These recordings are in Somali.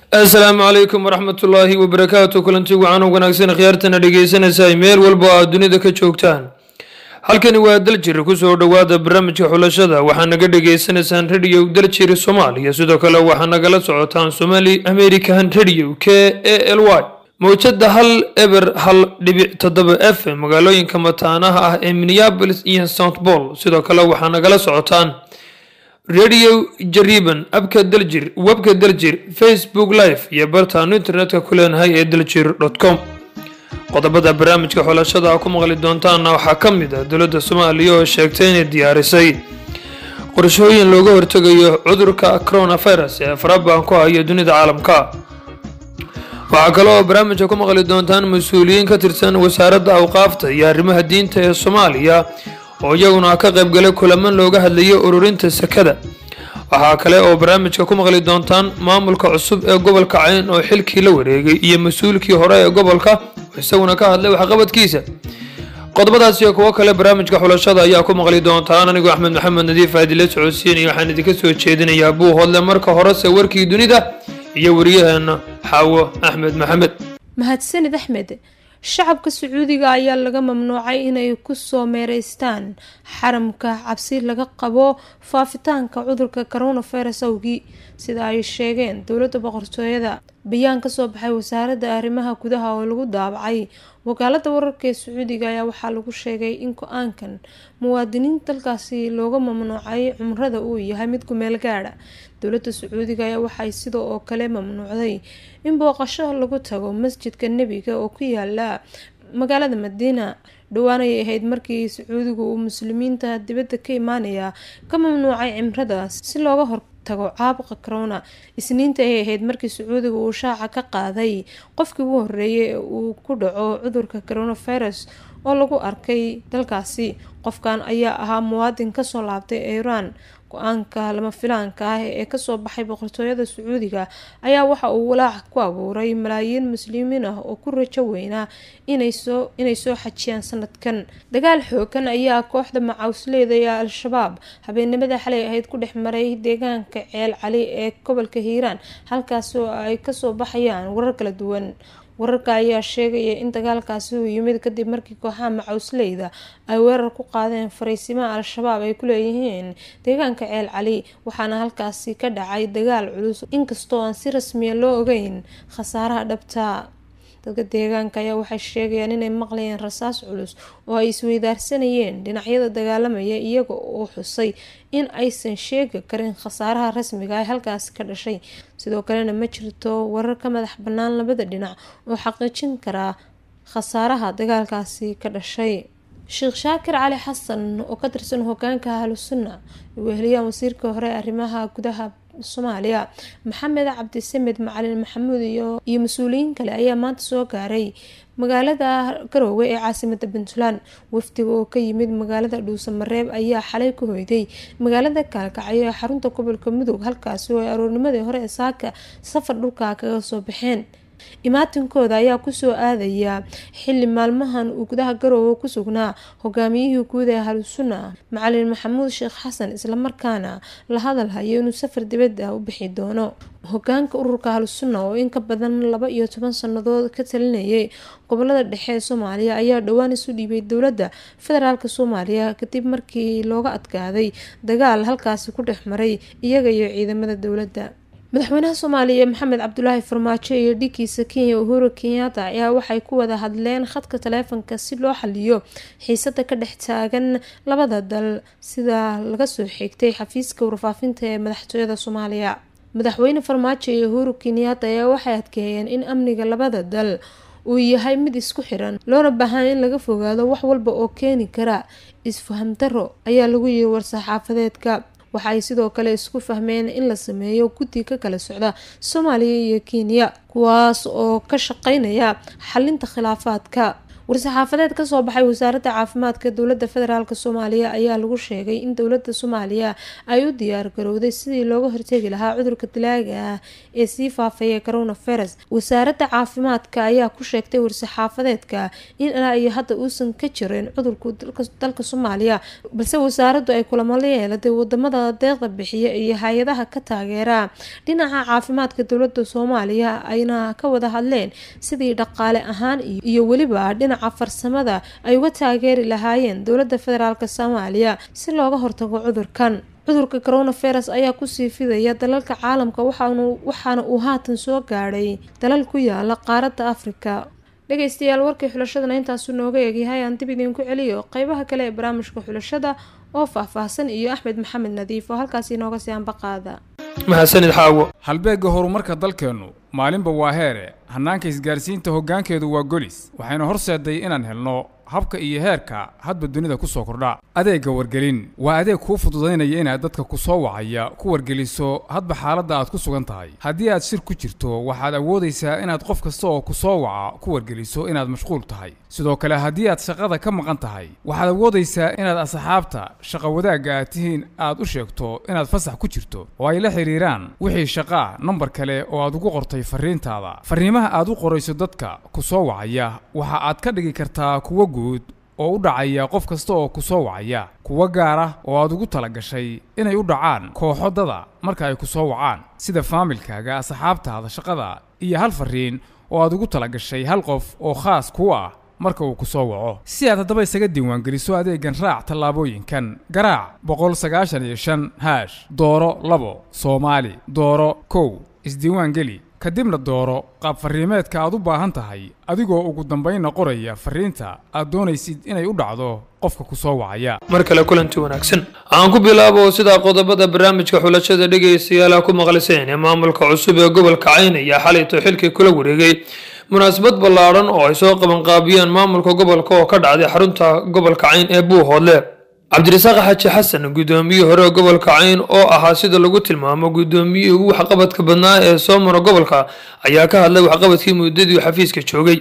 asalaamu calaykum waraxmatullaahi wabarakaatu kulanti wacan u wanaagsan khiyaartana dhegeysanaysaa meel walba oo aad dunida ka joogtaan halkani waa daljir kusoo dhowaada barnaamijka xulashada waxaa naga dhagaysanaysaan radio daljir soomaaliya sidoo kale waxaa nagala socotaan somali american radio k a l y mowjada hal eber hal dhibic toddoba f magaalooyinka mataanaha ah ee minneapolis iyo st paul sidoo kale waxaa nagala socotaan radio jariban abka daljir webka daljir facebook live iyo bartaanu internetka ku leenahay ee daljir com qodobada barnaamijka xulashada a ku maqli doontaana waxaa ka mid ah dowladda soomaaliya oo sheegtay inay diyaarisay qorshooyin looga hortegayo cudurka coronavirus ee faraban ku haya dunida caalamka waxaa kale oo barnaamijka ku maqli doontaan mas-uuliyiin ka tirsan wasaaradda awqaafta iyo arrimaha diinta ee soomaaliya oo iyaguna ka qaybgalay kulaman looga hadlayay ururinta sakada waxaa kale oo barnaamijka ku maqli doontaan maamulka cusub ee gobolka cayn oo xilkii la wareegay iyo mas-uulkii hore ee gobolka oo isaguna ka hadlay waxqabadkiisa qodobadaas iyo kuwo kale barnaamijka xulashada ayaa ku maqli doontaan anigoo axmed maxamed nadiif aadile socodsiinaya waxaan idinka soo jeedinayaa buu hodle marka horese warkii dunida iyo wariyaheena xaawo axmed maxamed mahadsanid axmed shacabka sacuudiga ayaa laga mamnuucay inay kusoo meereystaan xaramka cabsi laga qabo faafitaanka cudurka coronavirus awgii sida ay sheegeen dowladda boqortooyada bayaan kasoo baxay wasaaradda arrimaha gudaha oo lagu daabacay wakaalada wararka ee sacuudiga ayaa waxaa lagu sheegay in go-aankan muwaadiniin dalkaasi looga mamnuucay cumrada uu yahay mid kumeel gaadha dowladda sacuudiga ayaa waxay sidoo oo kale mamnuucday in booqasho lagu tago masjidka nebiga oo ku yaala magaalada madiina dhowaan ayay ahayd markii sacuudigu uu muslimiinta dibadda ka imaanaya ka mamnuucay cimradaas si looga hortago caabuqa corona isniinta ayay ahayd markii sacuudiga uu shaaca ka qaaday qofkii ugu horeeyay ee uu ku dhaco cudurka coronavirus oo lagu arkay dalkaasi qofkan ayaa ahaa muwaadin kasoo laabtay iiraan go-aanka lama filaanka ah ee kasoo baxay boqortooyada sacuudiga ayaa waxa uu walaac ku abuuray malaayiin muslimiin ah oo ku rajo weynaa inay soo xajiyaan sanadkan dagaal xoogan ayaa kooxda macawsleyda ee al-shabaab habeenimada xalay ahayd ku dhex maray deegaanka ceel cali ee gobolka hiiraan halkaas oo ay kasoo baxayaan warar kala duwan wararka ayaa sheegaya in dagaalkaasi uu yimid kadib markii kooxaha macawsleyda ay weerar ku qaadeen fariisimaha al-shabaab ay ku leeyihiin deegaanka ceel cali waxaana halkaasi ka dhacay dagaal culus inkastoo aan si rasmiya loo ogeyn khasaaraha dhabta dadka deegaanka ayaa waxay sheegayaan inay maqlayeen rasaas culus oo ay isweydaarsanayeen dhinacyada dagaalamaya iyaga oo xusay in aysan sheegi karin khasaaraha rasmiga ee halkaasi ka dhashay sidoo kalena ma jirto warar ka madax bannaan labada dhinac oo xaqiijin karaa khasaaraha dagaalkaasi ka dhashay sheekh shaakir cali xasan oo ka tirsan hogaanka ahlusunna weheliyaan wasiirka hore arrimaha gudaha soomaaliya maxamed cabdisamed macalin maxamuud iyo mas-uuliyiin kale ayaa maanta soo gaaray magaalada garoowe ee caasimada puntland wafdiga oo ka yimid magaalada dhuusamareeb ayaa xalay ku hoyday magaalada kaalkacyo ee xarunta gobolka mudug halkaasi oo ay aroornimadii hore ee saaka safar dhulka kaga soo baxeen imaatinkooda ayaa kusoo aadaya xili maalmahan uu gudaha garoowe ku sugnaa hogaamiyihii guud ee ahlusunna macalin maxamuud sheekh xasan islamarkaana la hadal hayo inuu safar dibadda u bixi doono hogaanka ururka ahlusunna oo in ka badan laba iyo toban sannadood ka talinayay gobolada dhexe ee soomaaliya ayaa dhowaan isu dhiibay dowladda federaalk soomaaliya kadib markii looga adkaaday dagaal halkaasi ku dhex maray iyaga iyo ciidamada dowladda madaxweynaha soomaaliya maxamed cabdulaahi farmaajo iyo dhigiisa kenya uhuru kenyatta ayaa waxay ku wada hadleen khadka taleefanka si loo xaliyo xiisada ka dhex taagan labada dal sida laga soo xigtay xafiiska warfaafinta ee madaxtooyada soomaaliya madaxweyne farmaajo iyo uhuru kenyatta ayaa waxay adkeeyeen in amniga labada dal uu yahay mid isku xiran loona baahan in laga fogaado wax walba oo keeni kara isfahamdaro ayaa lagu yiri war-saxaafadeedka waxa ay sidoo kale isku fahmeen in la sameeyo guddi ka kala socda soomaaliya iyo kenya kuwaas oo ka shaqeynaya xalinta khilaafaadka war-saxaafadeed kasoo baxay wasaaradda caafimaadka dowladda federaalk soomaaliya ayaa lagu sheegay in dowladda soomaaliya ay u diyaar garowday sidii looga hortegi lahaa cudurka dilaaga ah ee sii faafaya coronavirus wasaaradda caafimaadka ayaa ku sheegtay war-saxaafadeedka in ilaa iyo hadda uusan ka jirin cudurku dalka soomaaliya balse wasaaraddu ay kulamo la yeelatay wadamada deeqda bixiya iyo hay-adaha ka taageera dhinaca caafimaadka dowladda soomaaliya ayna ka wada hadleen sidii dhaqaale ahaan iyo weliba dhinaca farsamada ay uga taageeri lahaayeen dowladda federaalk soomaaliya si looga hortago cudurkan cudurka coronavirus ayaa kusii fidaya dalalka caalamka waxaana uu haatan soo gaadhay dalal ku yaala qaaradda afrika dhegeystayaal warkii xulashadana intaasuu nooga eegyahay aan dib idiinku celiyo qeybaha kale ee barnaamijka xulashada oo faahfaahsan iyo axmed maxamed nadiif oo halkaas inooga sii anbaqaada mahadsanid xaawo halbeegga horumarka dalkeennu maalinba waa heere hannaanka isgaarsiinta hoggaankeedu waa golis waxayna horseeday inaan helno habka iyo heerka hadba dunida ku soo kordha adeegga wargelin waa adeeg kuu fududaynaya inaad dadka ku soo wacaya ku wargeliso hadba xaaladda aad ku sugan tahay haddii aad shir ku jirto waxaad awoodaysaa inaad qof kasta oo ku soo waca ku wargeliso inaad mashquul tahay sidoo kale haddii aad shaqada ka maqan tahay waxaad awoodaysaa inaad asxaabta shaqa wadaagga aad tihiin aad u sheegto inaad fasax ku jirto oo ay la xidhiiraan wixii shaqaa nambar kale oo aad ugu qortay farriintaada farriimaha aad u qorayso dadka ku soo wacaya waxa aad ka dhigi kartaa kuwo guud oo u dhacaya qof kasta oo ku soo wacaya kuwo gaar ah oo aad ugu tala gashay inay u dhacaan kooxo dada marka ay ku soo wacaan sida faamilkaaga asxaabtaada shaqada iyo hal farriin oo aad ugu tala gashay hal qof oo khaas kuu ah marka uu ku soo waco si aad haddaba isaga diiwaangeliso adeegan raac tallaabooyinkan garaac boqol sagaashan iyo shan haash dooro labo soomaali dooro kow isdiiwaangeli kadibna dooro qaab farriimeedka aad u baahan tahay adigoo ugu dambaynna qoraya farriinta aad doonaysid inay u dhacdo qofka ku soo wacaya mar kale kulanti wanaagsan aan ku bilaabo sidaa qodobada barnaamijka xulashada dhegaystayaala ku maqliseen ee maamulka cusub ee gobolka cayn ayaa xalayto xilkii kula wareegay munaasabad ballaadhan oo ay soo qabanqaabiyeen maamulka gobolka oo ka dhacday xarunta gobolka cayn ee buuhoodle cabdirasaaq xaaji xasan guddoomiyihii hore gobolka cayn oo ahaa sida lagu tilmaamo guddoomiyihii ugu waxqabadka badnaa ee soo mara gobolka ayaa ka hadlay waxqabadkii muddadii xafiiska joogay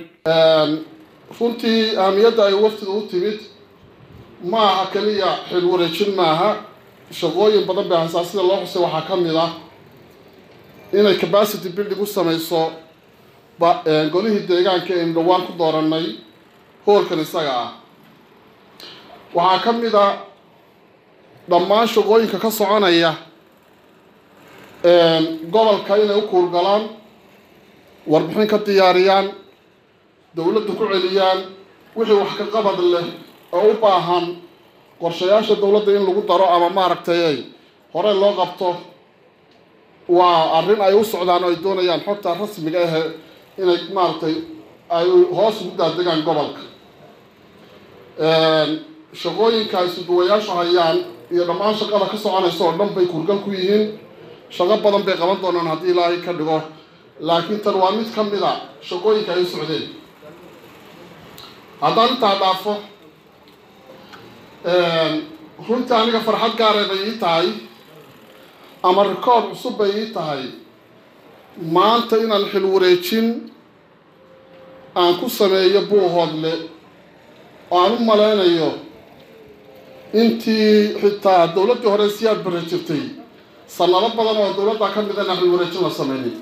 runtii ahamiyadda ay waftidu u timid ma aha keliya xil wareejin maaha shaqooyin badan bay haysaa sida loo xusay waxaa ka mid ah inay capacity building u samayso golihii deegaanka aynu dhowaan ku dooranay hoolkan isaga ah waxaa ka mid a dhammaan shaqooyinka ka soconaya gobolka inay u kuurgalaan warbixin ka diyaariyaan dowladda ku celiyaan wixii wax ka qabad leh oo u baahan qorshayaasha dowladda in lagu daro ama maaragtay hore loo qabto waa arrin ay u socdaan oo ay doonayaan xogta rasmiga ahe inay maaragtay ay hoos ugu daadegaan gobolka shaqooyinka ay suduwayaashu hayaan iyo dhammaan shaqada ka soconaysa oo dhan bay kurgal ku yihiin shaqo badan bay qaban doonaan haddii ilaahay ka dhigo laakiin tan waa mid ka mid a shaqooyinka ay u socdeen haddaan intaa dhaafo runtii aniga farxad gaaree bay ii tahay ama rikoord cusub bay ii tahay maanta inaan xil wareejin aan ku sameeyo buuhoodle oo aan u malaynayo intii xitaa dowladdii hore siyaad bare jirtay sanado badan oo dowladda ka mid inaan xil wareejin la sameynin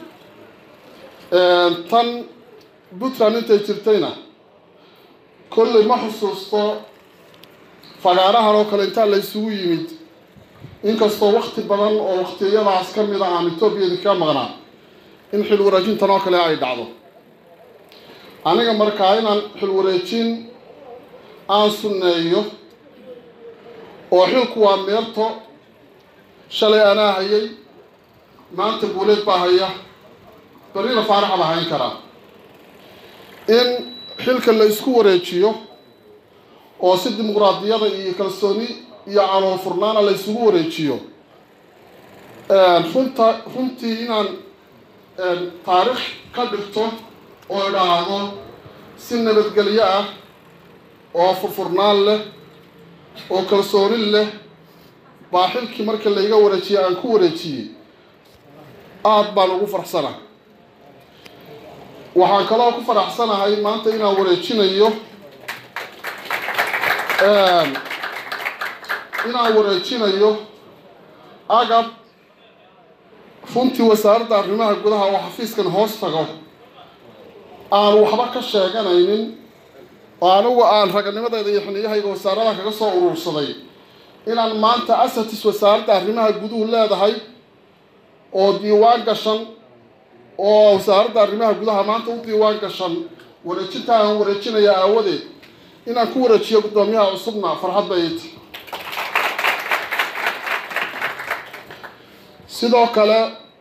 tan puntland intay jirtayna kolley ma xusuusto fagaarahan oo kale intaa la isugu yimid inkastoo wakti badan oo waktiyadaas ka mid a aan etoobiyada ka maqnaa in xil wareejintan oo kale ay dhacdo aniga markaa inaan xil wareejin aan sunneeyo oo xilku waa meerto shalay anaa hayay maanta guuleed baa haya berina faaraxa baa hayn karaa in xilka la isku wareejiyo oo si dimuqraadiyada iyo kalsooni iyo calool furnaana la isugu wareejiyo runta runtii inaan taariikh ka dhigto oo idhaahdo si nabadgelyo ah oo furfurnaan leh oo kalsooni leh baa xilkii marka layga wareejiyay aan ku wareejiyey aada baan ugu faraxsanahay waxaan kaloo ku faraxsanahay maanta inaan wareejinayo inaan wareejinayo agab runtii wasaaradda arrimaha gudaha oo xafiiskan hoos tago aan waxba ka sheeganaynin oo anigu aan raganimadeeda iyo xiniyahayga wasaaradaha kaga soo urursaday inaan maanta asatis wasaaradda arrimaha guduhu leedahay oo diiwaan gashan oo wasaaradda arrimaha gudaha maanta u diiwaan gashan wareejinta aan wareejinaya aawadeed inaan ku wareejiyo guddoomiyaha cusubna farxad bay iti sidoo kale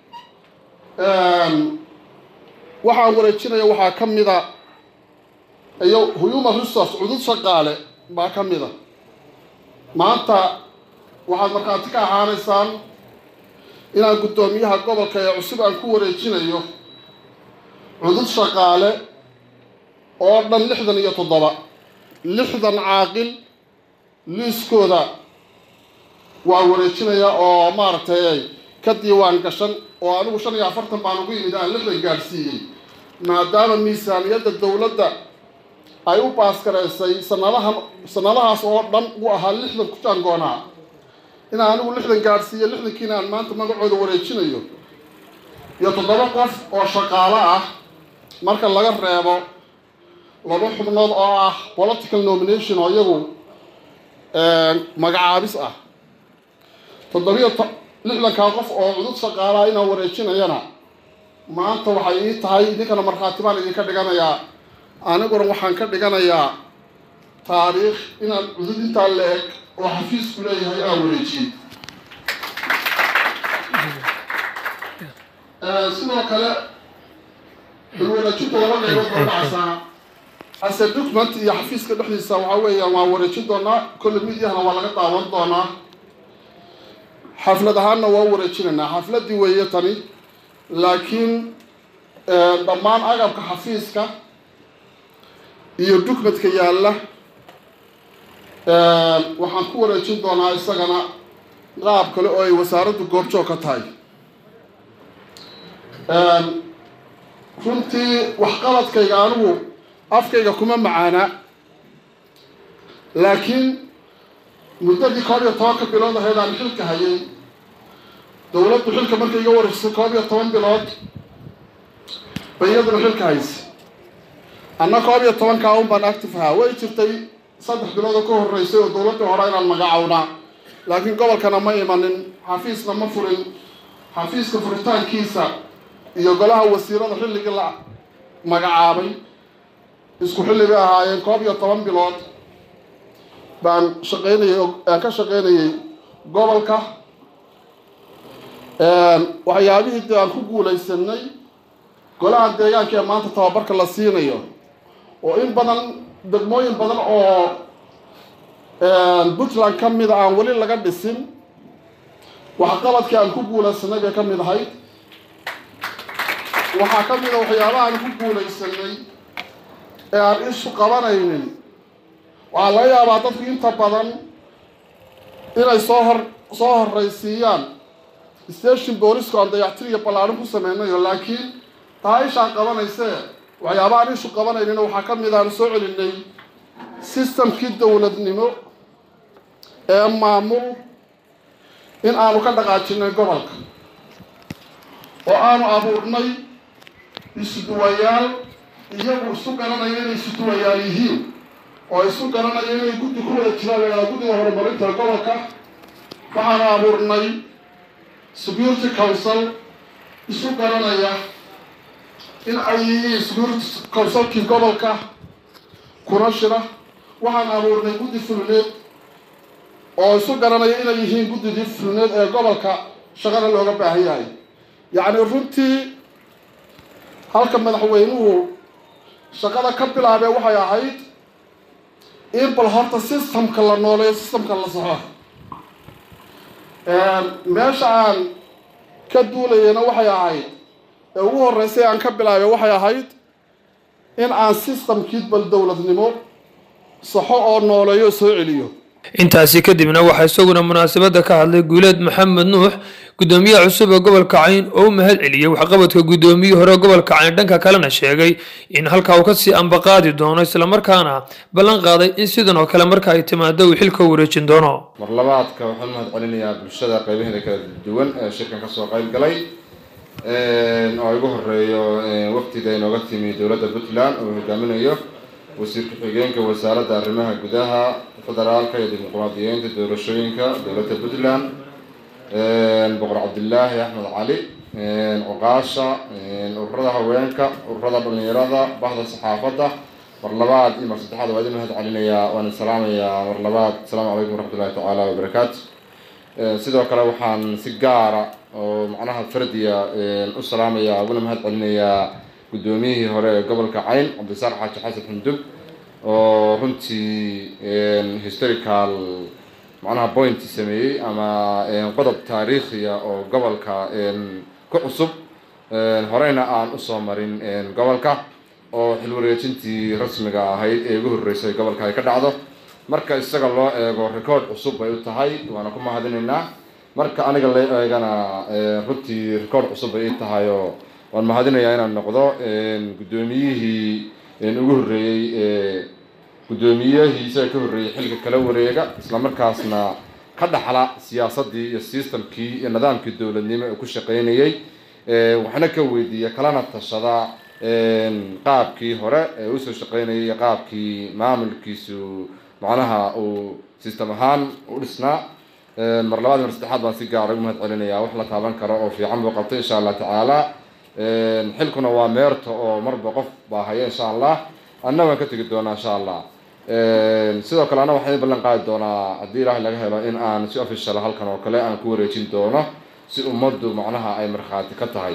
waxaan wareejinaya waxaa ka mida iyo human resource cudud shaqaale baa ka mida maanta waxaad markhaati ka ahaanaysaan inaan guddoomiyaha gobolka ee cusub aan ku wareejinayo cudud shaqaale oo dhan lixdan iyo toddoba lixdan caaqil liiskooda waa wareejinaya oo maaragtay ka diiwaan gashan oo anigu shan iyo afartan baan ugu yimid aan lixdan gaadhsiiyey maadaama miisaaniyadda dowladda ay u baaskaraysay sanadahan sanadahaas oo dhan uu ahaa lixdan ku jaangoonaa inaan anigu lixdan gaadhsiiyo lixdankiina aan maanta magacooda wareejinayo iyo toddoba qof oo shaqaalo ah marka laga reebo laba xubnood oo ah political nomination oo iyagu magacaabis ah toddobiyo lixdankaa qof oo cudud shaqaalaha inaan wareejinayana maanta waxay ii tahay idinkana markhaati baan idinka dhiganayaa aniguna waxaan ka dhiganayaa taariikh inaan cudud intaa la eg oo xafiisku leeyahay aan wareejiyey sidoo kale xulwareejinta laba qaybood oo dhacsaa hase document iyo xafiiska dhexdiisa waxaa weeyaan waan wareejin doonaa kolle midyahana waa laga daawan doonaa xaflad ahaanna waa wareejinaynaa xafladdii weeye tani laakiin dhammaan agabka xafiiska iyo documentka yaalla waxaan ku wareejin doonaa isagana qaab kale oo ay wasaaraddu goobjoog ka tahay runtii waxqabadkayga anigu afkayga kuma macaana laakiin muddadii koob iyo tobanka bilood ahayd aan xilka hayay dowladdu xilka markay iga wareejisay koob iyo toban bilood bay iyaduna xilka haysa anna koob iyo tobankaa un baan active ahaa way jirtay saddex bilood oo ka horreysay oo dowladdii hore inaan magacawnaa laakiin gobolkana ma imanin xafiisna ma furin xafiiska furitaankiisa iyo golaha wasiirada xilligii la magacaabay isku xilli bay ahaayeen koob iyo toban bilood baan shaqaynayay aan ka shaqaynayay gobolka waxyaabihii de aan ku guulaysanay golaha deegaanka ee maanta tababarka la siinayo oo in badan degmooyin badan oo puntland ka mida aan weli laga dhisin waxqabadkii aan ku guulaysanay bay ka mid ahayd waxaa ka mid a waxyaabaha aan ku guulaysanay ee aan ishu qabanaynin waxaa laga yaabaa dadku inta badan inay soo hor soo horraysiiyaan station boolisku aan dayactir iyo ballaarin ku sameynayo laakiin taa ishaan qabanaysee waxyaabahaan ishu qabanaynin waxaa ka mid aan soo celinay systemkii dowladnimo ee maamul in aanu ka dhaqaajinay gobolka oo aanu abuurnay isuduwayaal iyagu isu garanaya inay isuduwayaal yihiin oo isu garanaya inay guddi ku wada jiraan guddiga horumarinta gobolka waxaanu abuurnay security council isu garanaya in ay yihiin security councilkii gobolka kuna shira waxaan abuurnay guddi fulneed oo isu garanaya inay yihiin guddidii fulneed ee gobolka shaqana looga baahan yahay yacni runtii halka madaxweynuhu shaqada ka bilaabee waxay ahayd in bal horta systemka la nooleeyo systemka la saxo meesha aan ka duulayana waxay ahayd ee ugu horreysay aan ka bilaabay waxay ahayd in aan systemkii bal dowladnimo saxo oo nooleeyo soo celiyo intaasi kadibna waxaa isaguna munaasabadda ka hadlay guuleed maxamed nuux gudoomiyaha cusub ee gobolka cayn oo u mahad celiyey waxqabadka gudoomiyihii hore gobolka cayn dhanka kalena sheegay in halkaa uu kasii ambaqaadi doono islamarkaana ballan qaaday in sidan oo kale marka ay timaado uu xilka wareejin doono mar labaadka waxaan mahad celinayaa bulshada qeybaheeda kala duwan ee shirkan kasoo qayb galay oo igu horeeyo waqtiga inooga timi dowladda puntland oo hogaaminayo wasiir ku-xigeenka wasaaradda arrimaha gudaha federaalka iyo dimuqraadiyeynta doorashooyinka dowladda puntland boqor cabdilaahi axmed cali cuqaasha ururada haweenka ururada dhalinyarada bahda saxaafadda mar labaad iyo mar saddexaad waa idin mahad celinayaa waan salaamayaa mar labaad asalaamu calaykum waraxmatullahi tacaala wabarakaatu sidoo kale waxaan si gaara oo macnaha fardiya u salaamayaa uguna mahad celinayaa guddoomiyihii hore ee gobolka cayn cabdisaar xaaji xasan xundub oo runtii historical macnaha point sameeyey ama qodob taariikhiya oo gobolka ku cusub horeyna aan usoo marin gobolka oo xil wareejintii rasmiga ahayd ee ugu horreysay gobolka ay ka dhacdo marka isaga loo eego record cusub bay u tahay waana ku mahadinaynaa marka aniga la eegana runtii record cusub bay i tahay oo waan mahadinayaa inaan noqdo guddoomiyihii ugu horreeyey ee guddoomiyihii isaga ka horreeyey xilka kala wareega islamarkaasna ka dhaxla siyaasaddii iyo systemkii iyo nidaamkii dowladnimo ee ku shaqeynayay waxna ka weydiiya kalana tashada qaabkii hore ee usoo shaqeynayay iyo qaabkii maamulkiisu macnaha uu system ahaan u dhisnaa mar labaad mar saddexaad baan si gaara ugu mahad celinayaa wax la taaban karo oo fiican buu qabtay insha allah tacaala xilkuna waa meerto oo marba qof baa haya insha allah anna waan ka tegi doonaa insha allah sidoo kale anna waxaan ballan qaadi doonaa haddii ilaahay laga helo in aan si official halkan oo kale aan ku wareejin doono si ummaddu macnaha ay markhaati ka tahay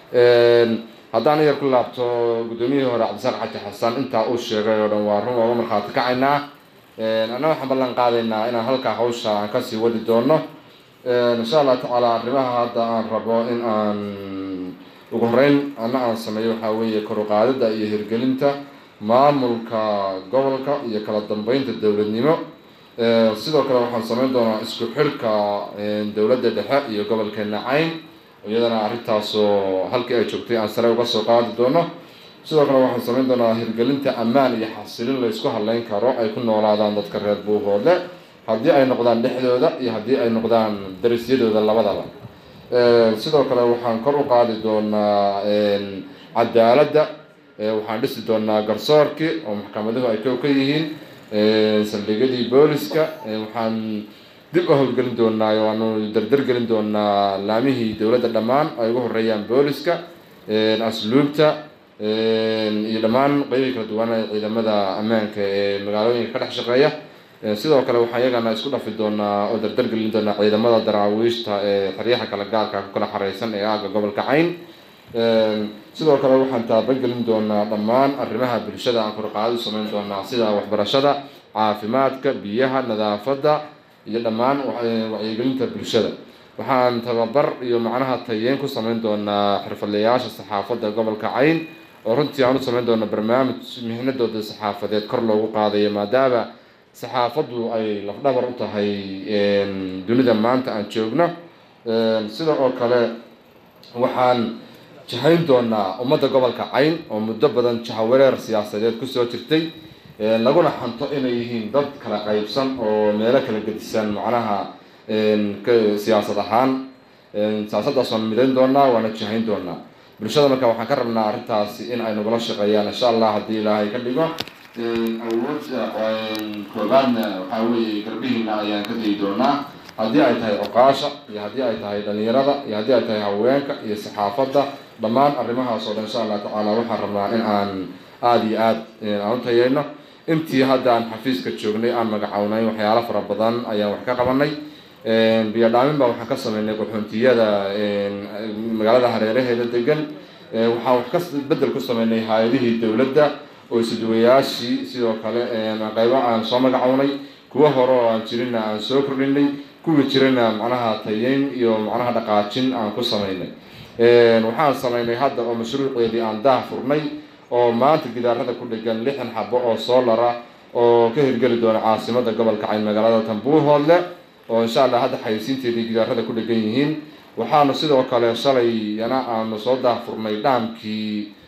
haddaan yar ku laabto guddoomiyihii hore cabdisaaq xaji xasan intaa uu sheegay oo dhan waa run ooga markhaati kacaynaa anna waxaan ballan qaadaynaa inaan halkaa hawsha aan kasii wadi doono insha allah tacaala arrimaha hadda aan rabo in aan ugu horeyn anna aan sameeyo waxaa weeye koruqaadida iyo hirgelinta maamulka gobolka iyo kala dambeynta dowladnimo sidoo kale waxaan sameyn doonaa isku xirka dowladda dhexe iyo gobolkeena cayn iyadana arrintaasoo halkii ay joogtay aan sare uga soo qaadi doono sidoo kale waxaan sameyn doonaa hirgelinta ammaan iyo xasilin la isku hadleyn karo ay ku noolaadaan dadka reer buuhoodle haddii ay noqdaan dhexdooda iyo haddii ay noqdaan darisyadooda labadaba sidoo kale waxaan kor u qaadi doonaa cadaaladda waxaan dhisi doonaa garsoorkii oo maxkamaduhu ay kow ka yihiin saldhigyadii booliska waxaan dib u howlgelin doonaa waanu dardargelin doonaa laamihii dowladda dhammaan ay ugu horeeyaan booliska asluubta iyo dhammaan qeybihii kala duwan ee ciidamada ammaanka ee magaalooyinka ka dhex shaqeeya sidoo kale waxaan iyagana isku dhafi doonaa oo dardargelin doonaa ciidamada daraawiishta ee xeryaha kala gaarka ku kala xareysan ee aaga gobolka cayn sidoo kale waxaan taabagelin doonaa dhammaan arrimaha bulshada aan korqaadi sameyn doonaa sida waxbarashada caafimaadka biyaha nadaafadda iyo dhammaan wacyigelinta bulshada waxaan tababar iyo macnaha tayeen ku sameyn doonaa xirfadlayaasha saxaafadda gobolka cayn oo runtii aan u sameyn doona barnaamij mihnadooda saxaafadeed kor loogu qaadayo maadaama saxaafaddu ay lafdhabar u tahay dunida maanta aan joogno sida oo kale waxaan jahayn doonaa ummadda gobolka cayn oo muddo badan jahawareer siyaasadeed kusoo jirtay laguna xanto inay yihiin dad kala qaybsan oo meelo kala gedisan macnaha siyaasad ahaan siyaasaddaas waan midayn doonaa waana jahayn doonaa bulshada marka waxaan ka rabnaa arrintaasi in ay nagula shaqeeyaan insha allah haddii ilaahay ka dhigo awoodda koobaadna waxaa weeye garbihiina ayaan ka dayi doonaa haddii ay tahay cuqaasha iyo haddii ay tahay dhalinyarada iyo haddii ay tahay haweenka iyo saxaafadda dhammaan arrimahaas oo dhan insha allah tacaala waxaan rabnaa in aan aada iyo aad aan u tayeyno intii hadda aan xafiiska joognay aan magacownay waxyaalo fara badan ayaan wax ka qabanay biyo dhaamin baa waxaan ka sameynay qaxoontiyada magaalada hareeraheeda degan waxaan wax ka bedel ku sameynay hay-adihii dowladda oo isuduwayaashii sidoo kale qeybo aan soo magacownay kuwo hore oo aan jirina aan soo kordhinay kuwii jirana macnaha tayeyn iyo macnaha dhaqaajin aan ku sameynay waxaan sameynay hadda oo mashruuceedii aan daah furnay oo maanta gidaarada ku dhegan lixdan xabo oo soolara oo ka hirgeli doona caasimada gobolka cayn magaalada tambuuhoodle oo insha allah hadda xayeysiinteedii gidaarada ku dhegan yihiin waxaanu sidoo kale shalay yana aanu soo daahfurnay dhaamkii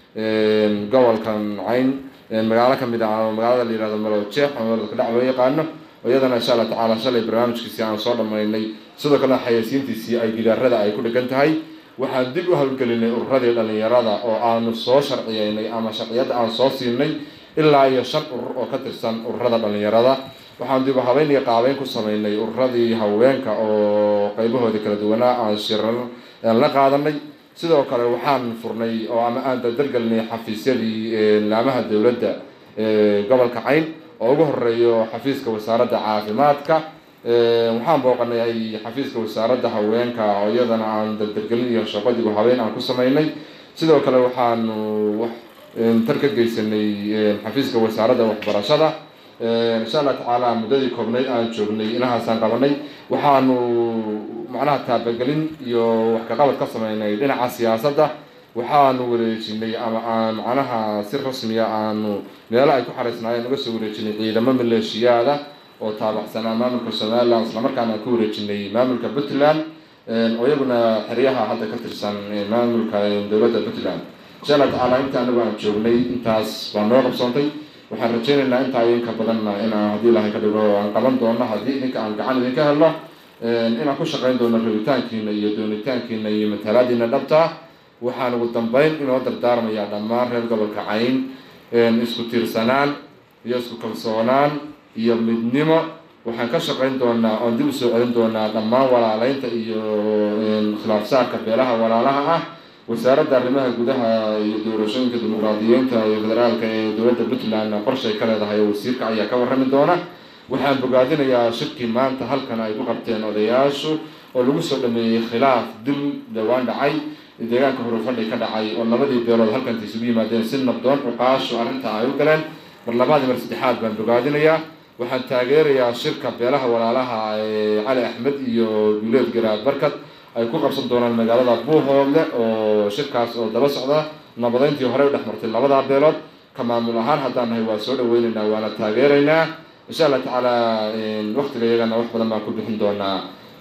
gobolkan cayn magaalo kamid ah magaalada la yihahdo malojeex oo magaalada kadhac loo yaqaano iyadana insha allah tacaala shalay barnaamijkiisii aan soo dhamaynay sidoo kalena xayeysiintiisii ay gidaarada ay ku dhegan tahay waxaan dib u hawlgelinay ururadii dhalinyarada oo aanu soo sharciyeynay ama sharciyadda aan soo siinay ilaa iyo shan urur oo ka tirsan ururada dhalinyarada waxaan dib u habeyn iyo qaabeyn ku sameynay ururadii haweenka oo qeybahoodii kala duwanaa aan shirar la qaadanay sidoo kale waxaan furnay oo ama aan dardargelinay xafiisyadii laamaha dowladda gobolka cayn oo ugu horeeyo xafiiska wasaaradda caafimaadka waxaan booqanay xafiiska wasaaradda haweenka oo iyadana aan dardargelin iyo shaqo dib u habeyn aan ku sameynay sidoo kale waxaanu tar ka geysanay xafiiska wasaaradda waxbarashada insha allah tacaala muddadii koobnayd aan joognay inahaasaan qabanay waxaanu macnaha taabagelin iyo wax kaqabad ka sameynay dhinaca siyaasadda waxaanu wareejinay ama aan macnaha si rasmiya aanu meelo ay ku xaraysnaayeen uga soo wareejinay ciidamo maleeshiyaada oo taabacsanaa maamulka somalilan islamarkaana aan ku wareejinay maamulka puntland oo iyaguna xeryaha hadda ka tirsan maamulka dowladda puntland insha allah tacaala inta anagu aan joognay intaas baa noo qabsoontay waxaan rajeynaynaa intaa idinka badanna inaan haddii ilahay ka dhigo aan qaban doono haddii idinka aan gacan idinka helno inaan ku shaqeyn doono rabitaankiina iyo doonitaankiina iyo matalaadiina dhabtaa waxaan ugu dambeyn inoo dardaarmayaa dhammaan reer gobolka cayn isku tiirsanaan iyo isku kalsoonaan iyo midnimo waxaan ka shaqeyn doonaa oon dib usoo celin doonaa dhammaan walaaleynta iyo khilaafsaarka beelaha walaalaha ah wasaaradda arrimaha gudaha iyo doorashooyinka dimuqraadiyiinta iyo federaalka ee dowladda puntland qorshay ka leedahay oo wasiirka ayaa ka warrami doona waxaan bogaadinayaa shirkii maanta halkan ay ku qabteen odayaashu oo lagu soo dhameeyey khilaaf dil dhawaan dhacay deegaanka hurufadhi ka dhacay oo labadii beelood halkanta isugu yimaadeen si nabdoon cuqaashu arrinta ay u galeen mar labaadii mar saddexaad baan bogaadinayaa waxaan taageerayaa shirka beelaha walaalaha ee cali axmed iyo guuleed garaad barkad ay ku qabsan doonaan magaalada buuhoodle oo shirkaas oo daba socda nabadeyntii horey u dhex martay labadaa beelood ka maamul ahaan haddaan nahay waa soo dhaweyneynaa waana taageeraynaa insha allah tacaala waktiga iyagana wax badan baan ku bixin doonaa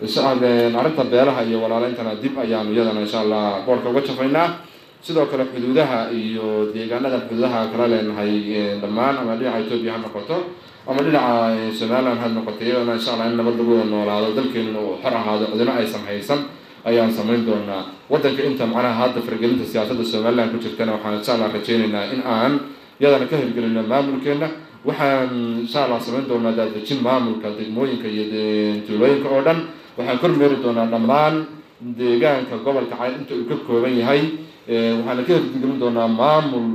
arrinta beelaha iyo walaaleyntana dib ayaanu iyadana insha allah boorka uga jafaynaa sidoo kale xuduudaha iyo deegaanadan xuduudaha kala leenahay dhammaan ama dhinaca etoobiya ha noqoto ama dhinaca somaliland ha noqoto iyadana insha allah in nabad lagu wada noolaado dalkeenuna uu xor ahaado cidino aysan haysan ayaan samayn doonaa waddanka inta macnaha hadda fargelinta siyaasadda somaliland ku jirtana waxaan insha allah rajeynaynaa in aan iyadana ka hirgelino maamulkeena waxaan insha allah samayn doonaa daadejin maamulka degmooyinka iyo tuulooyinka oo dhan waxaan kormeeri doonaa dhammaan deegaanka gobolka cayn inta uu ka kooban yahay waxaana ka hirgelin doonaa maamul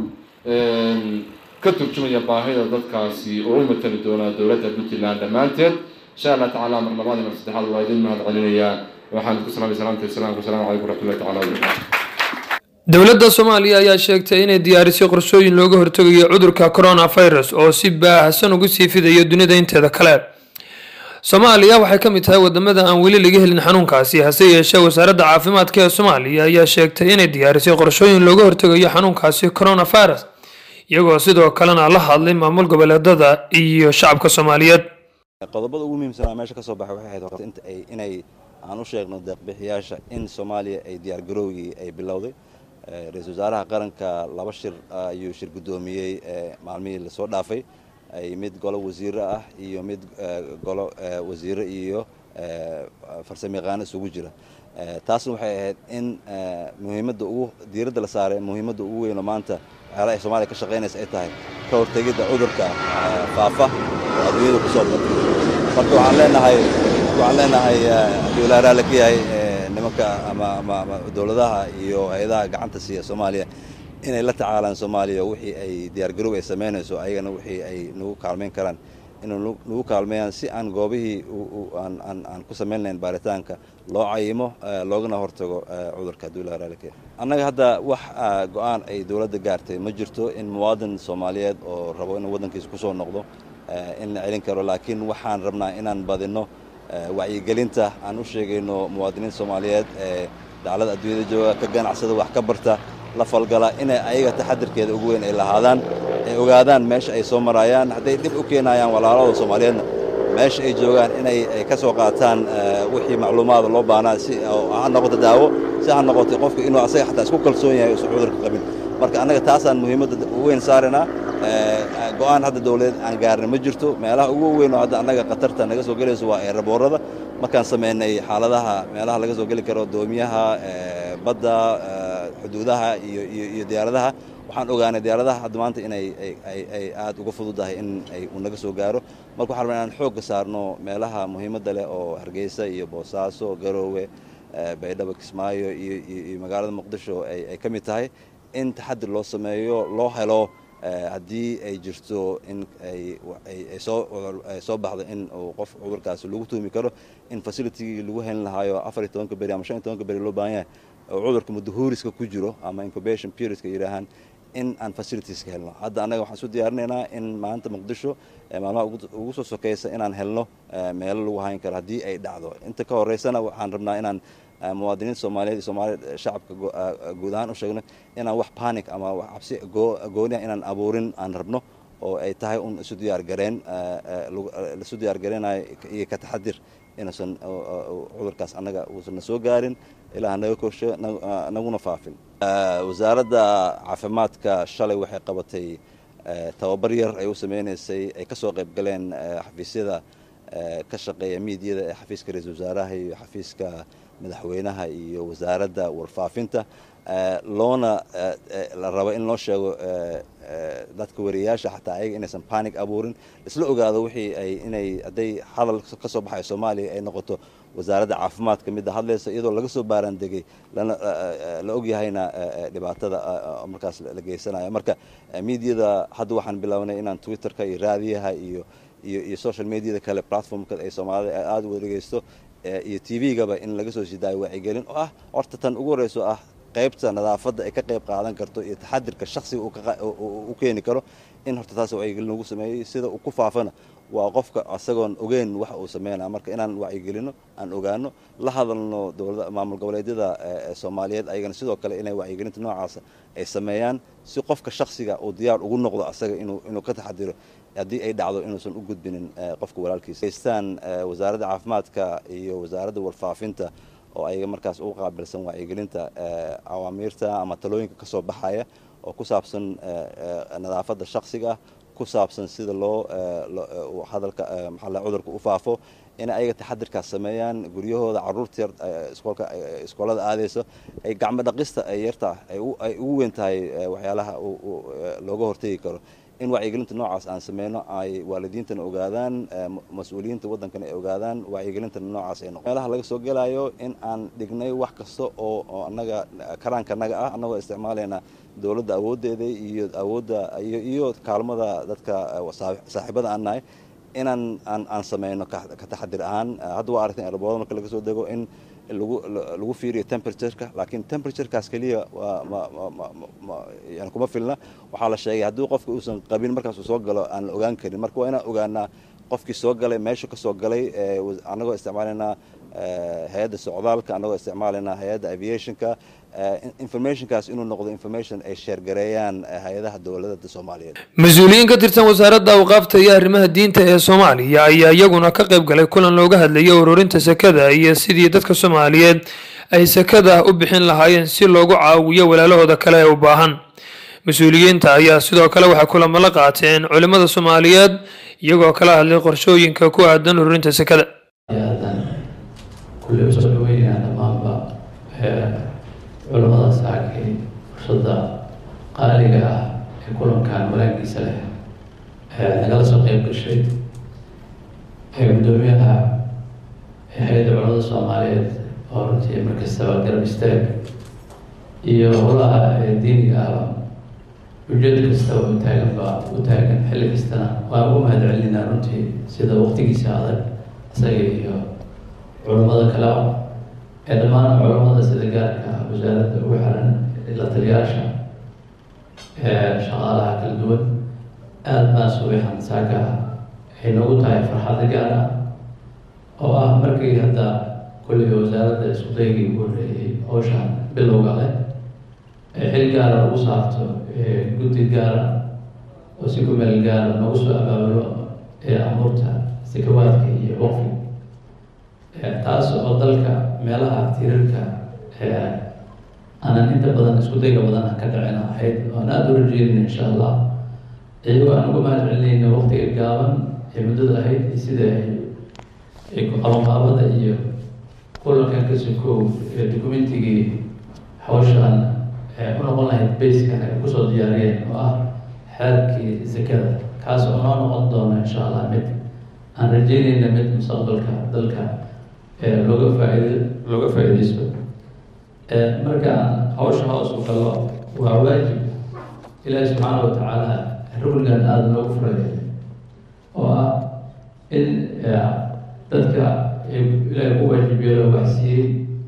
ka turjumaya baahida dadkaasi oo u matali doonaa dowladda puntland dhammaanteed insha allah tacaala mar labaad mar saddexaad waa idin mahad celinayaa waxaan ku salaamay salaamta islaamka asalamu calaykum waraxmatullahi tacala wabarakatu dowladda soomaaliya ayaa sheegtay inay diyaarisay qorshooyin looga hortegayo cudurka coronavirus oo si baahsan ugu sii fidayo dunida inteeda kale soomaaliya waxay ka mid tahay wadamada aan weli laga helin xanuunkaasi hase yeeshee wasaaradda caafimaadka ee soomaaliya ayaa sheegtay inay diyaarisay qorshooyin looga hortegayo xanuunkaasi coronavirus iyagoo sidoo kalena la hadlay maamul goboleedada iyo shacabka soomaaliyeed qodobada ugu muhiimsanaa meesha ka soo baxay waxay ahayd horta inta ay inay aan u sheegno deeqbixiyaasha in soomaaliya ay diyaargarowgii ay bilowday ra-iisul wasaaraha qaranka laba shir ayuu shir guddoomiyey maalmihii lasoo dhaafay ay mid golo wasiiro ah iyo mid golo wasiiro iyo farsamayaqaano isugu jira taasna waxay ahayd in muhiimadda ugu diiradda la saaray muhiimadda ugu weynoo maanta waxyaalaha ay soomaaliya ka shaqaynaysa ay tahay ka hortegidda cudurka faafa oo adduunyada ku soo batay marka waxaan leenahay waxaan leenahay haddii walaa raalli ka yahay nimanka ama ama ama dowladaha iyo hay-adaha gacanta siiya soomaaliya inay la tacaalaan soomaaliya wixii ay diyaargarow ay samaynayso ayagana wixii ay nagu kaalmayn karaan inay nagu kaalmeeyaan si aan goobihii aan aan aan ku samayn lahayn baaritaanka loo cayimo loogana hortago cudurka haddii walaa raalli ka yahay annaga hadda wax go-aan ay dowladda gaartay ma jirto in muwaadin soomaaliyeed oo rabo inuu waddankiisa ku soo noqdo in la celin karo laakiin waxaan rabnaa inaan badinno wacyigelinta aan u sheegayno muwaadiniinta soomaaliyeed ee daclada adduunyada jooga ka ganacsada wax ka barta la falgala inay ayaga taxadirkeeda ugu weyn ay lahaadaan ay ogaadaan meesha ay soo maraayaan hadday dhib u keenayaan walaalahooda soomaaliyeedna meesha ay joogaan inay ay ka soo qaataan wixii macluumaada loo baahnaa si ha noqoto daawo si ha noqoto qofka inuu asaga xataa isku kalsoon yahay usan cudurka qabin marka annaga taasaan muhiimadda weyn saaraynaa go-aan hadda dawladeed aan gaarna ma jirto meelaha ugu weyn oo hadda annaga khatarta naga soo gelayso waa eeraboorada markaan samaynay xaaladaha meelaha laga soo geli karo doomiyaha badda xuduudaha iyo iyo diyaaradaha waxaan ogaanay diyaaradaha hadda maanta inay ay aad uga fududahay in ay uu naga soo gaaro marka waxaan rabnaa inaan xoogga saarno meelaha muhiimadda leh oo hargeysa iyo boosaaso garoowe baydhabo kismaayo iyo iyo magaalada muqdisho ay ka mid tahay in taxadir loo sameeyo loo helo haddii ay jirto in ay soo baxdo in uu qof cudurkaasi lagu tuumi karo in facilitigii lagu helin lahaayo afar iyo tobanka beri ama shan iyo tobanka beri loo baahan yahay oo cudurka muddahuuriska ku jiro ama incubation periodka yidhaahaan in aan facilitieska helno hadda annaga waxaan isu diyaarinaynaa in maanta muqdisho maalmaha ugu soo sokaysa inaan helno meelo lagu hayn karo haddii ay dhacdo inta ka horeysana waxaan rabnaa inaan muwaadiniinta soomaaliyeed iyo soomaalida shacabka guud ahaan u sheegno inaan wax panic ama wax cabsi gooniah inaan abuurin aan rabno oo ay tahay un isu diyaargareen laisu diyaargareenayo iyo ka taxadir inuusan cudurkaas annaga uusan na soo gaarin ilaa naga korsho naguna faafin wasaaradda caafimaadka shalay waxay qabatay tababar yar ay u sameynaysay ay ka soo qayb galeen xafiisyada ka shaqeeya miidiyada ee xafiiska ra-iisul wasaaraha iyo xafiiska madaxweynaha iyo wasaaradda warfaafinta loona la rabo in loo sheego dadka wariyayaasha xataa ayaga inaysan panic abuurin isla ogaado wixii ay inay hadday hadal ka soo baxayo soomaaliya ay noqoto wasaaradda caafimaadka midda hadlaysa iyadoo laga soo baaraandegay lana la ogyahayna dhibaatada markaas la geysanayo marka miidiyada hadda waxaan bilownay inaan twitterka iyo raadiyaha iyo iyo iyo social mediada kale platformka ay soomaalida aada u dhegeysto iyo t v-gaba in laga soo sidaayo wacyigelin oo ah horta tan ugu horeyso ah qaybta nadaafadda ay ka qayb qaadan karto iyo taxadirka shaksiga u keeni karo in horta taas wacyigelin lagu sameeyey sida uu ku faafana waa qofka asagoon ogeyn wax uu sameynaya marka inaan wacyigelino aan ogaano la hadalno dowlada maamul goboleedyada soomaaliyeed ayagana sidoo kale inay wacyigelinta noocaasa ay sameeyaan si qofka shaksiga uu diyaar ugu noqdo asaga inuu inuu ka taxadiro haddii ay dhacdo inuusan u gudbinin qofka walaalkiisa haystaan wasaaradda caafimaadka iyo wasaaradda warfaafinta oo ayaga markaas ugu qaabilsan wacyigelinta awaamiirta ama talooyinka ka soo baxaya oo ku saabsan nadaafadda shaksiga ku saabsan sida loo hadalka maxaa cudurka u faafo in ayaga taxadirkaas sameeyaan guryahooda caruurta yar iskoolka iskoolada aadayso ay gacmo dhaqista ay yarta ay ugu weyn tahay waxyaalaha looga hortegi karo in wacyigelinta noocaas aan sameyno ay waalidiintana ogaadaan mas-uuliyiinta waddankana ay ogaadaan wacyigelintana noocaas ay noqo meelaha laga soo gelayo in aan dhignay wax kasta oo oo annaga karaanka annaga ah annagoo isticmaalayna dowladda awooddeeda iyo awoodda iyo iyo kaalmada dadka saaxiibada aan nahay inaan aan aan sameyno ka taxadir ahaan hadda waa aragtay erbooda marka laga soo dego in lagu lagu fiiriyo temperatureka laakiin temperaturekaas keliya yani kuma filna waxaa la sheegay haddii qofka uusan qabin markaas uu soo galo aan la ogaan karin marka waa inaan ogaanaa qofkii soo galay meeshu ka soo galay annagoo isticmaalaynaa hay-adda socdaalka annagoo isticmaalaynaa hay-adda aviationka informationkaas inuu noqdo information ay sheergareeyaan hay-adaha dowladada soomaaliyeed mas-uuliyiin ka tirsan wasaaradda awqaafta iyo arrimaha diinta ee soomaaliya ayaa iyaguna ka qayb galay kulan looga hadlayay ururinta sakada iyo sidii dadka soomaaliyeed ay sakada u bixin lahaayeen si loogu caawiyo walaalahooda kale ee u baahan mas-uuliyiinta ayaa sidoo kale waxay kulamo la qaateen culimmada soomaaliyeed iyagoo kala hadlay qorshooyinka ku aadan ururinta sakada culamada saakay fursadda qaaliga ah ee kulankan walaagiisa leh nagala soo qeyb gashay gudoomiyaha hay-adda culamada soomaaliyeed oo runtii markastaba garab istaag iyo howlaha diiniga ahba ujeed kastaba u taagan ba u taagan xilli kastana waan ugu mahad celinaa runtii sida waqtigiisa adag isaga iyo culamada kaleba ee dhammaan culamada sida gaarka wasaaradda ugu xiran la taliyaasha shaqaalaha kala duwan aada baan subaxan saaka ay noogu tahay farxadda gaar ah oo ah markii hadda kulliga wasaaradda isku daygii ugu horreeyey howshan bilowga leh ee xil gaara ugu saarto guddi gaara oo si ku meel gaara noogu soo abaabulo ee amuurta sakawaadka iyo waqfi taas oo dalka meelaha tiirarka aanan inta badan isku dayga badan ka dhacin ahayd oan aada u rajeynayna insha allah iyagoo aan uga mahad celinayna waqtiga gaaban ee muddada ahayd iyo sida ay qabanqaabada iyo kulankan ka sokow ee documentigii hawshaan u noqon lahayd baskan ay kusoo diyaariyeen oo ah xeerkii zakada kaas oo noo noqon doona insha allah mid aan rajeynayna mid mustaqbalka dalka looga faaid looga faa-ideysto marka aan hawsha hoos u galo waa waajib ilaahi subxaana wa tacaala rugnigan aada noogu furaya oo ah in dadka ilaahay ku waajib yeelo waxsiiyey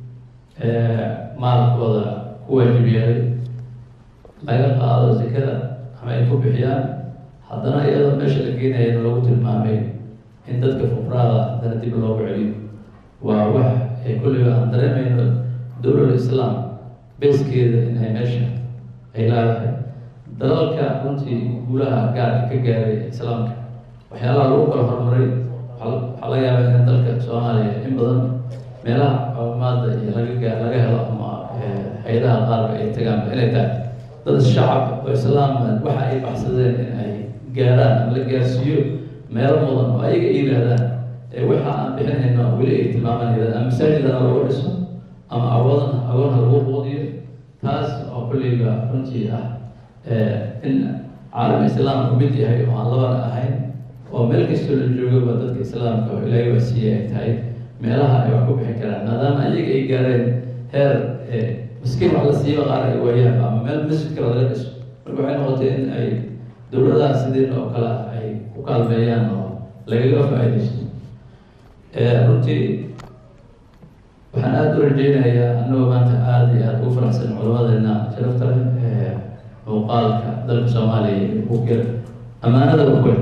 maalkooda ku waajib yeelay laga qaado zakada ama ay ku bixiyaan haddana iyadoo meesha la geenayana lagu tilmaamay in dadka fuqraada haddana dib loogu celiyo waa wax ay kulliga aan dareemayno dowlal islaam beeskeeda in ay meesha ay leedahay dalalka runtii guulaha gaarka ka gaaray islaamka waxyaalaha lagu kala horumaray waxaa laga yaabaa in dalka soomaaliya in badan meelaha caawimaada iyo laga gaa laga helo ama hay-adaha qaarba ay tagaanba inay tahay dad shacab oo islaam waxa ay baxsadeen in ay gaaraan ama la gaarsiiyo meelo mudan oo ayaga ay yidhaahdaan waxa aan bixinayno weli ay tilmaamaan yidhahdaan ama masaajidana lagu dhiso ama awoodana agoonha lagu quudiyo taas oo kulliga runtii ah in caalam islaam ku mid yahay oo aan labana ahayn oo meel kastoo la joogaba dadka islaamka oo ilaahay wasiiye ay tahay meelaha ay wax ku bixin karaan maadaama ayaga ay gaareen heer miskiin wax la siiba qaar ay waayaan ama meel masjid kale laga dhiso marka waxay noqotay in ay dowladaha sidiin oo kale ay ku kaalmeeyaan oo lagaga faa-ideysto runtii waxaan aada u rajeynayaa annagoo maanta aada iyo aada ugu faraxsan culamadeena sharafta leh ee muuqaalka dalka soomaaliya ku ger ammaanada ukul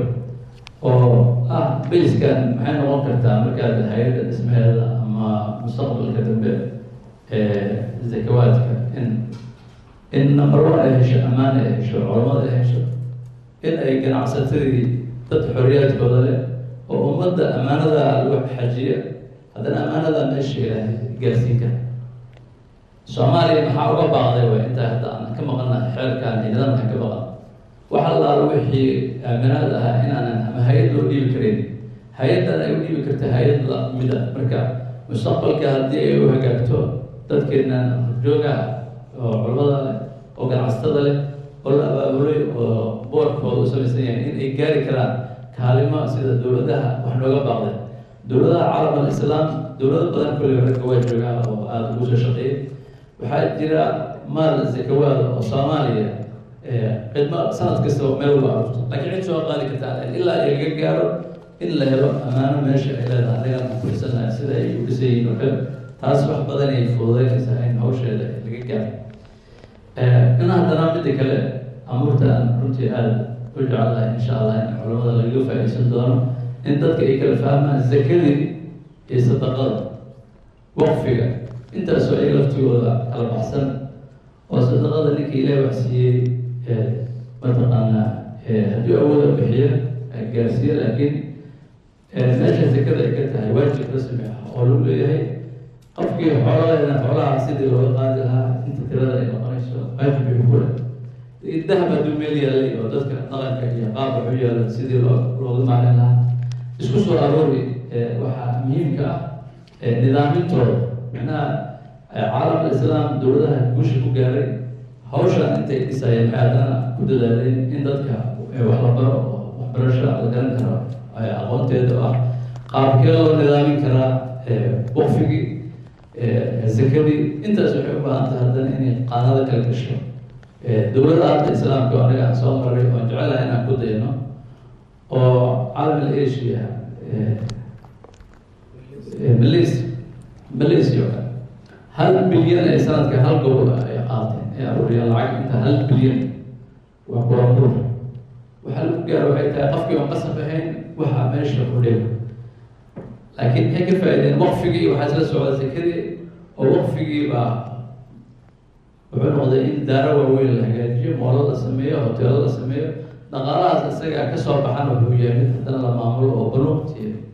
oo ah bayskan maxay noqon kartaa markaad hay-adda dhismeeda ama mustaqbalka dambe ee zakawaadka in in number one ay hesho ammaan ay hesho culamada ay hesho in ay ganacsatadii dad xoriyaadkooda leh oo ummadda ammaanada lagu xajiya haddana ammaanada meesha ilaahay gaarsiin kara soomaaliya maxaa uga baaqday way intaa hadda aan ka maqannahay xeerkan iyo nidaamkan ka maqan waxa laalo wixii aaminaad ahaa inaanan ama hay-ad loo dhiibi karin hay-addan ay u dhiibi karta hay-ad lamid a marka mustaqbalka haddii ay u hagaagto dadkeennan joogaha oo culamada leh oo ganacsatada leh oo la abaabulay oo boorkooda u samaysan yahay in ay gaari karaan kaalimo sida dowladaha wax nooga baaqday dowladaha caalam alislaam dowlado badan kulliga ragga waa joogaa oo aada ugu soo shaqeeyay waxaa jira maal zakawaada oo soomaaliya khidmo sanad kastaba meel walba arurto laakiin cid soo qaadi kartaa ilaa ay laga gaaro in la helo ammaano meesha ay leedahay anagaan ku firsanahay sida ay u dhisan yihiin oo kale taas wax badan ay fududeynaysaa in hawsheeda laga gaaro in haddana midda kale amuurta aan runtii aada u jecelahay insha allah in culamada lagaga faa-iideysan doono in dadka ay kala fahmaan zakadii iyo sadaqada waqfiga intaasoo ay laftigooda kala baxsan oo sadaqada ninka ilaah wax siiyey mataqaanaa haddii awooda bixiya gaarsiiya laakiin meesha zakada ay ka tahay waajib rasmi ah oo lagu leeyahay qofkii xooladeena xoolaha sidii looga qaadi lahaa inta tirada ay noqonayso waajib bay ku leh dahab hadduu meel yaalay oo dadka dhaqanka iyo qaabka u yaala sidii loo looga maalin lahaa isku soo aroori waxaa muhiimka ah nidaamintooda macnaha caalam islaam dowladaha guusha ku gaaray hawshan intay dhisayeen maxay haddana ku dadaaleen in dadka wax la baro oo waxbarasho la garan karo aqoonteeda oo ah qaabkee loo nidaamin karaa waqfigii zakadii intaas waxay u baahan tahay haddana inay qaanada kala gasho dowladda hadda islaamka oo aniga aan soo maray oon jecelahay inaan ku dayno oo caalam asia malaysia malaysia oo kale hal bilyan ee sanadka hal gobol ay qaateen ee aruuriyaan lacag inta hal bilyan waa kuramur waxaa lagu gaaro waxay tahay qofkii oon qasab ahayn waxaa meesha u dhigo laakiin maxay ka faa-ideen waqfigii waxaa isla socda sakadii oo waqfigii baa wuxuu noqday in daaro waaweyn la hagaajiyo moolo la sameeyo hoteelo la sameeyo dhaqaalahaas isaga kasoo baxan wuxuu yahay mid haddana la maamulo oo banuuqti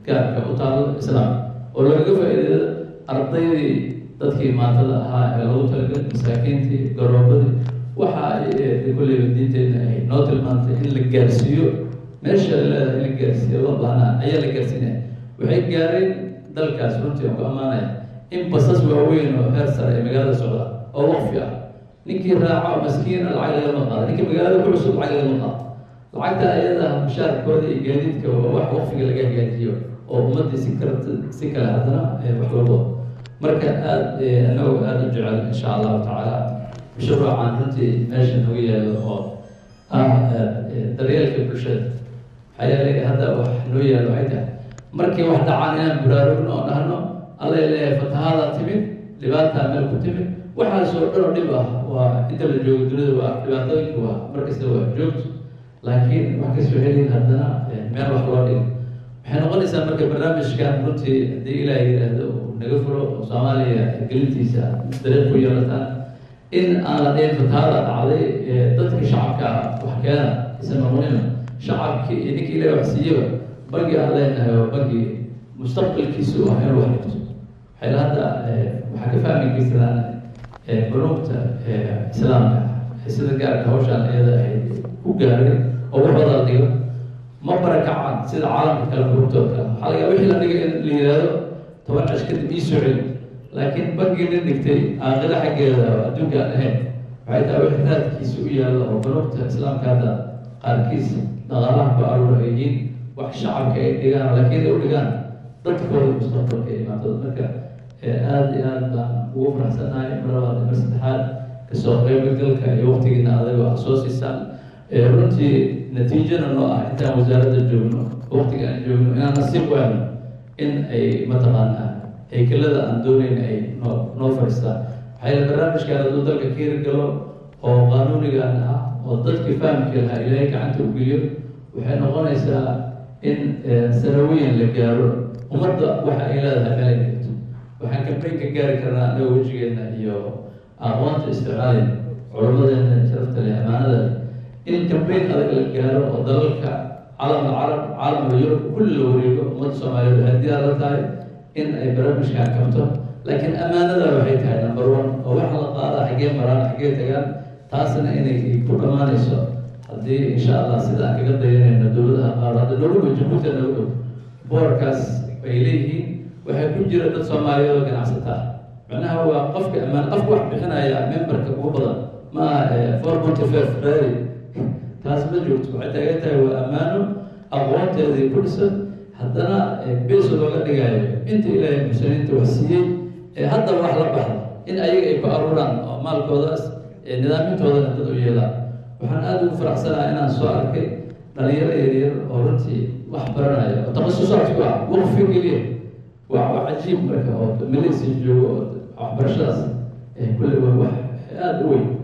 gaarka u taalo islaamka oo lagaga faa'iideeyo ardaydii dadkii maatada ahaa ee lagu talagalay masaakiintii garoobadii waxa ay kulleyba diinteedna ay noo tilmaantay in la gaarsiiyo meesha leedahay in la gaarsiiyo loo baahnaa ayaa la gaarsiinaya waxay gaareen dalkaas runtii aan ku ammaanaya in basas waaweyn oo heer sare ee magaalada socda oo waqfi ah ninkii raaca maskiina lacag lagama qaada ninkii magaalada ku cusub lacag lagama qaado lacagta ayada mushaarkooda iyo gaadiidka waa wax waqfiga laga hagaajiyo oo ummadii si kala si kale haddana wax walbo marka aada anagoo aada u jecel insha allahu tacaala mashruucan runtii meesha nooga yaalo oo ah daryeelka bulshada maxaa yeelay hadda wax noo yaalo waxay tahay markii wax dhacaan inaan buraarugno oo dhahno alla leeyahay fatahaada timid dhibaataa meel ku timid waxaasoo dhan oo dhib ah waa inta la joogo dunida waa dhibaatooyinku waa markasta waa joogto laakiin wax kasoo helin haddana meel wax loo dhigo waxay noqonaysaa marka barnaamijkan runtii haddii ilaah yidhaahdo uu naga fulo oo soomaaliya gelintiisa dariiq ku yeelataan in aan la dhihin fatahaada dhacday dadkii shacabka wax keena isan noqonina shacabkii iyo ninkii ilaah wax siiyaba bangi aan leenahay oo bangi mustaqbalkiisu ah inuu wax dhigto waxay hadda waxaa ka fahmi kartaan bunuugta islaamka sida gaarka hawshaan iyada ay ku gaaray oo wax wada la dhigo ma barakacaan sida caalamka kale bunuugtooda kale waxaa laga wixii la dhigay in la yidhaahdo toban cash kadib ii soo celi laakiin bangii nin dhigtay aakhira xaggeeda oo adduunka aan ahayn waxay tahay wixii raadkiisa u yaalla oo bunuugta islaamka hadda qaarkiis dhaqaalaha ku aruura ay yihiin wax shacabka ay dhigaan laakiin ay u dhigaan dadkooda mustaqbalka ee imaatada marka aada iyo aada baan ugu faraxsanahay mar labaad mar saddexaad kasoo qeybgalka iyo waqtigiina adagoo ah soo siisaan runtii natiijana noo ah intaan wasaaradda joogno waqtiga aan joogno inaan nasiib u helno in ay mataqaanaa haykelada aan doonayn ay noo noo fadhiistaan waxaa yeele barnaamijkan hadduu dalka ka hirgalo oo qaanuunigan ah oo dadkii fahamki lahaa ilaahay gacanta u geliyo waxay noqonaysaa in sanawiyan la gaaro ummadda waxa ay leedahay meel ay dhigto waxaan kambayn ka gaari karnaa annaga wejigeena iyo aqoonta isticmaalin culummadeena sharafta leh amaanada in kambayn adag la gaaro oo dalalka calam alcarab caalamka yurub kulli la wareego ummadda soomaaliyeed waxay diyaar la tahay in ay barnaamijkan kabto laakiin amaanada waxay tahay number one oo waxa la qaada xaggee maraan xaggee tagaan taasna inay ku dhammaanayso haddii insha allah sida aan kaga dayanayno dowladaha qaar hadda noogu dhow jabuuti noogu dhow boorkaas ay leeyihiin waxaa ku jira dad soomaaliyeed oo ganacsataa macnaha waa qofka ammaan qofka wax bixinaya memberka ugu badan ma aha four ponty five ferrari taas ma joogto waxay taagan tahay waa ammaano aqoonteedii ku dhisan haddana beso looga dhigayo inta ilaahay muslimiinta wax siiyey ee haddaba wax la baxda in ayaga ay ku aruuraan oo maalkoodaas nidaamyintoodana dad u yeelaan waxaan aada ugu faraxsanaha inaan soo arkay dhalinyaro yaryar oo runtii wax baranaya oo takhasusaadku ah waqfi keliya waa waa cajiib marka oo malaysia joogo oo waxbarashadaas kulle waa wax aada u weyn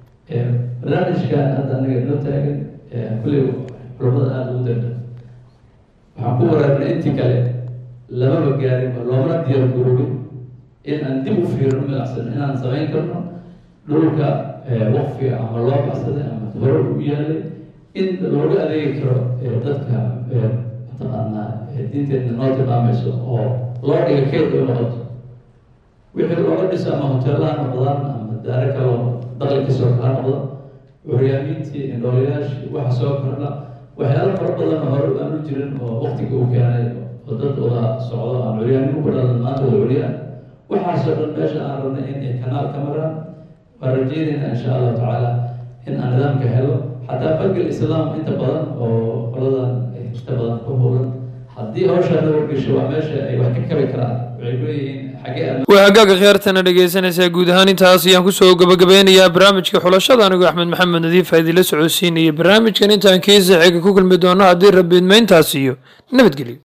barnaamijkan hadda anaga inoo taagan kulle culamada aada ugu darda waxaan ku waraarnay intii kale lamaba gaarin oo loomana diyaar garoobin in aan dib u fiirno milacsan inaan samayn karno dhulka waqfiga ama loo baxsaday ama hore u yaalay in looga adeegi karo dadka mataqaanaa diinteedna noo tilmaamayso oo loo dhiga keyd ay noqoto wixii looga dhiso ama hoteelaha noqdaan ama daare kaloo daqli kasoo kaa noqdo curyaamiintii indhoolayaashii waxa soo kordha waxyaalo fara badan oo hore aan u jirin oo waqtiga uu keenay oo dad wada socdo aan curyaamin ku dhalan maanta wada curyaan waxaasoo dhan meesha aan rabnay in ay kanaal ka maraan waan rajeynayna insha allahu tacaala in aan nidaamka helo xataa bagel islaam inta badan oo qoladan inta badan ku howlan haddii hawshaa nabad gasho waa meesha ay wax ka kabi karaan waxay leeyihiin xagee ama waa hagaaga khiyaartana dhegeysanaysaa guud ahaan intaas ayaan kusoo gabagabeynayaa barnaamijka xulashada anigoo axmed maxamed nadiif a idinla socodsiinaya barnaamijkan intaan kiisa xiga ku kulmi doono haddii rabbi idmayntaas iyo nabadgelyo